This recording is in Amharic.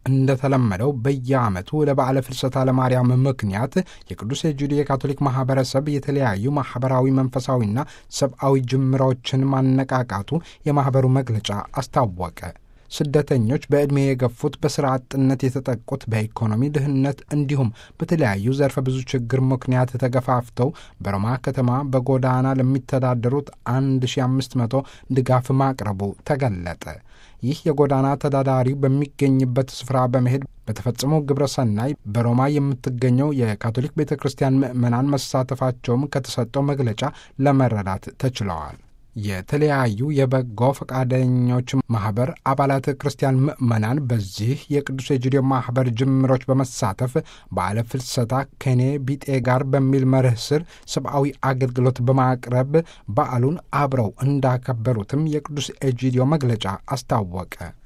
እንደተለመደው በየዓመቱ ለበዓለ ፍልሰታ ለማርያም ምክንያት የቅዱስ ኤጂዲ የካቶሊክ ማኅበረሰብ የተለያዩ ማኅበራዊ፣ መንፈሳዊና ሰብአዊ ጅምሮችን ማነቃቃቱ የማኅበሩ መግለጫ አስታወቀ። ስደተኞች በዕድሜ የገፉት፣ በሥራ አጥነት የተጠቁት፣ በኢኮኖሚ ድህነት እንዲሁም በተለያዩ ዘርፈ ብዙ ችግር ምክንያት ተገፋፍተው በሮማ ከተማ በጎዳና ለሚተዳደሩት 1500 ድጋፍ ማቅረቡ ተገለጠ። ይህ የጎዳና ተዳዳሪው በሚገኝበት ስፍራ በመሄድ በተፈጸመው ግብረ ሰናይ በሮማ የምትገኘው የካቶሊክ ቤተ ክርስቲያን ምዕመናን መሳተፋቸውም ከተሰጠው መግለጫ ለመረዳት ተችለዋል። የተለያዩ የበጎ ፈቃደኞች ማኅበር አባላት ክርስቲያን ምዕመናን በዚህ የቅዱስ ኤጂዲዮ ማኅበር ጅምሮች በመሳተፍ በዓለ ፍልሰታ ከኔ ቢጤ ጋር በሚል መርህ ስር ሰብአዊ አገልግሎት በማቅረብ በዓሉን አብረው እንዳከበሩትም የቅዱስ ኤጂዲዮ መግለጫ አስታወቀ።